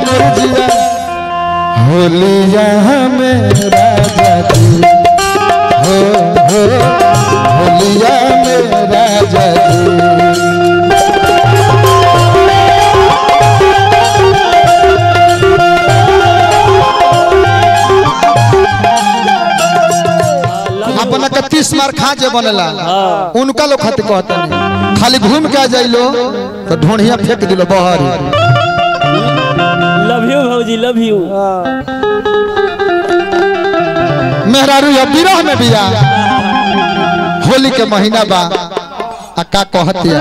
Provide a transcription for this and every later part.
मुर्जिया होलिया में राजा जी हो हो होलिया में राजा जी अपना के तीस मार खा जे बनेला उनका लोग खातिर कहता नहीं खाली घूम के आ जाइलो तो ढोढ़िया फेंक दिलो बहर लव यू भौजी लव यू मेहरारू या विरह में बिया होली के महीना बा आ का कहतिया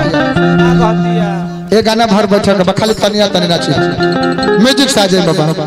ए गाना भर बैठक बा खाली तनिया तनी नाची म्यूजिक साजे बाबा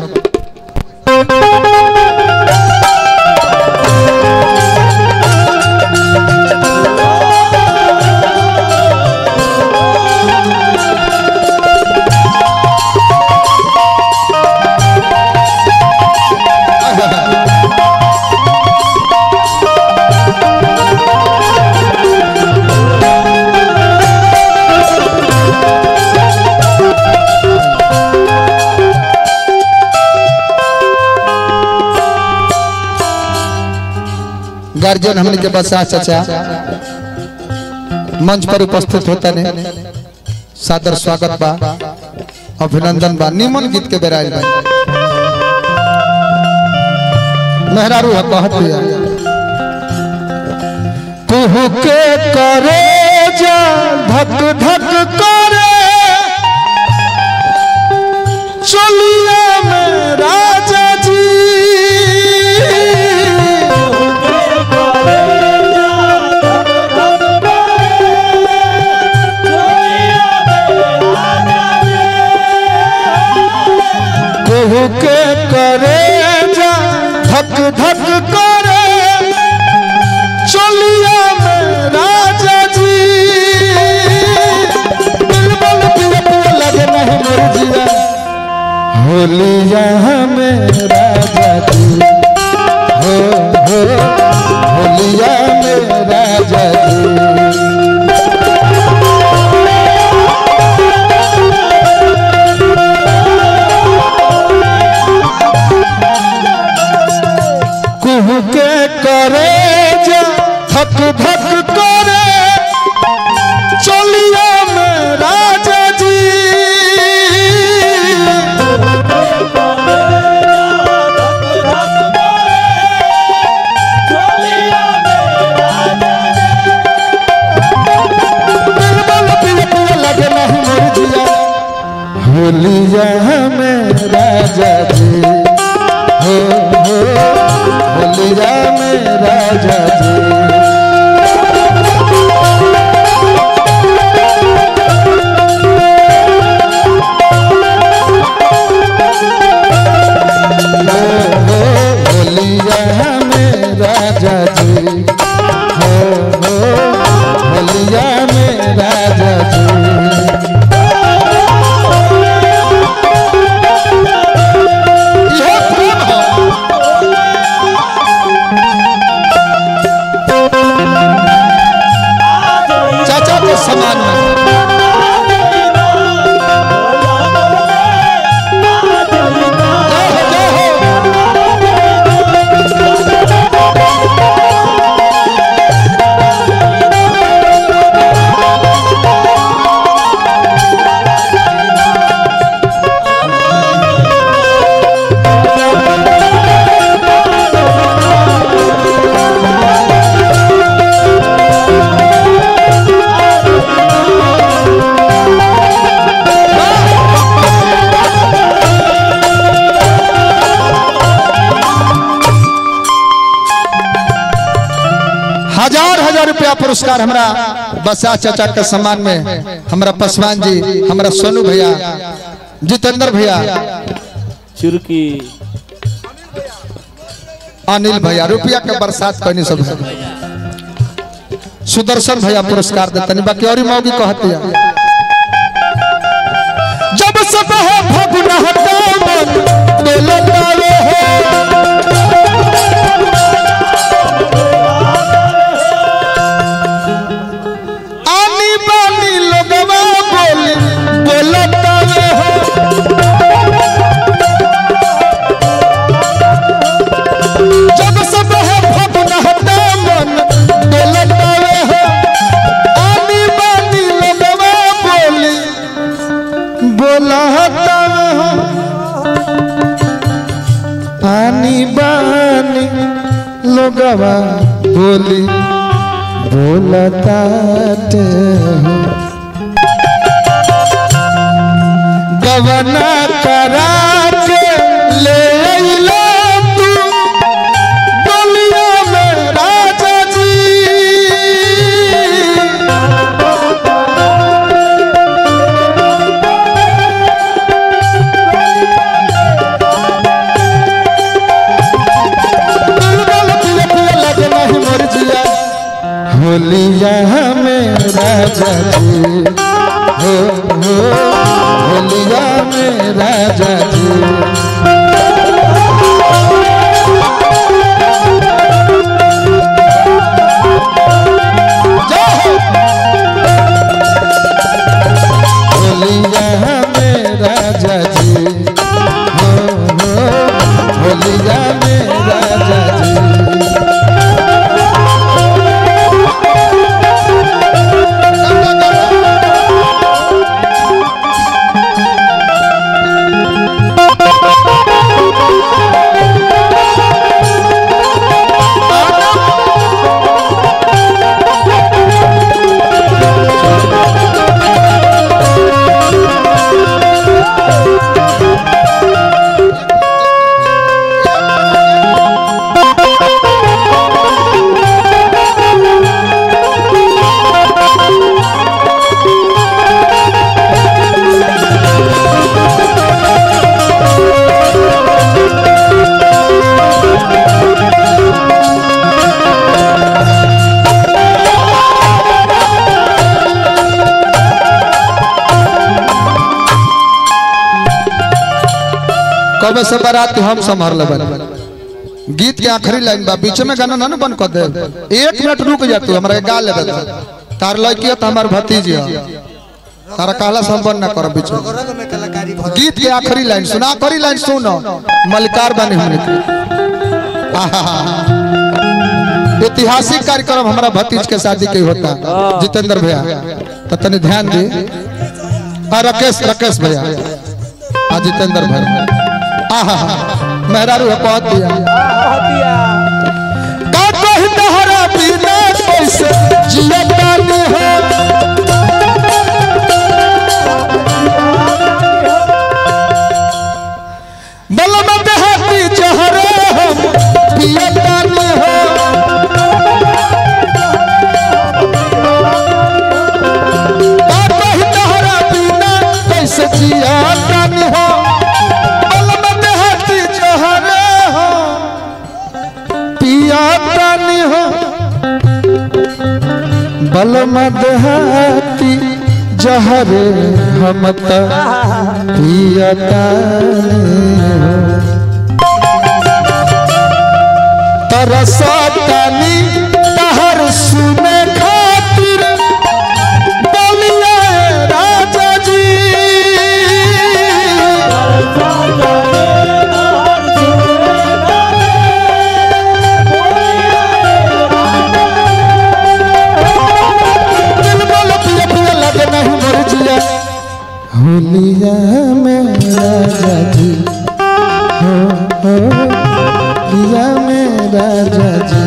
गार्जियन हमने के बसा चाचा मंच पर उपस्थित होता ने सादर स्वागत बा अभिनंदन बा निमन गीत के बेराइल बा मेहरारू है कहत बिया कुहू के करे जा धक धक करे चलिया में राजा जी केहू के करे जा धक धक करे चलिया में राजा जी बिलबल पिया पिया लगे नहीं मुर्जिया होलिया में राजा जी हो हो होलिया में राजा जी कुहू के करे जा धक धक करे चलिया में राजा जी बिलबल पिया पिया लगे नहीं मुर्जिया होलिया में राजा जी हो हो होलिया में राजा जी हो हो होलिया में राजा जी हो हो होलिया में राजा जी यह प्रेम है चाचा के समान में जय हो जय हो हजार हजार रुपया पुरस्कार हमरा बसा चाचा के सम्मान में हमरा पासवान जी हमरा सोनू भैया जितेंद्र भैया चुरकी अनिल भैया रुपया के बरसात कहनी सब सुदर्शन भैया पुरस्कार देतनी बाकी और मौगी कहती है जब सब है फगुन हटा मन डोलतावे हो आनी बानी लोगवा बोली बोलतावे हो बोलता हो पानी बानी लोगवा बोली बोलता हो गवना करा के ले अइला तू डोलिया में राजा जी दिलगल पिया पिया लगे नहीं मोर जिया होलिया में राजा जी हो हो होलिया में राजा जी जय हो। होलिया में राजा जी हो हो होलिया में राजा जी कब से बारात हम संभाल लेबन गीत के आखिरी लाइन बा बीच में गाना ना बंद कर दे एक मिनट रुक जा तू हमरा के गा ले दे तार लड़की है तो हमार भतीजी है तारा कहला से हम बंद ना करब बीच में रंग में कलाकारी भर गीत के आखिरी लाइन सुना आखिरी लाइन सुनो मलिकार बने हमने के आहा। ऐतिहासिक कार्यक्रम हमारा भतीज के शादी के होता जितेंद्र भैया तो तनी ध्यान दे आ राकेश राकेश भैया आ जितेंद्र भैया आहा मेहरारू है पहुंच दिया का कही तहरा बिना कैसे जिया पानी हो बलम देहाती जहरे हम पिया पानी हो का कही तहरा बिना कैसे जिया पानी हो बलम देहाती जहरे हो पिया पानी हो बलम देहाती जहरे हम त पिया पानी हो तरसतानी तहर सुने खातिर बोलिए राजा जी दिल बोल पिया पिया लगे नहीं मोर जिया होलिया में राजा जी हो हो लिया में राजा जी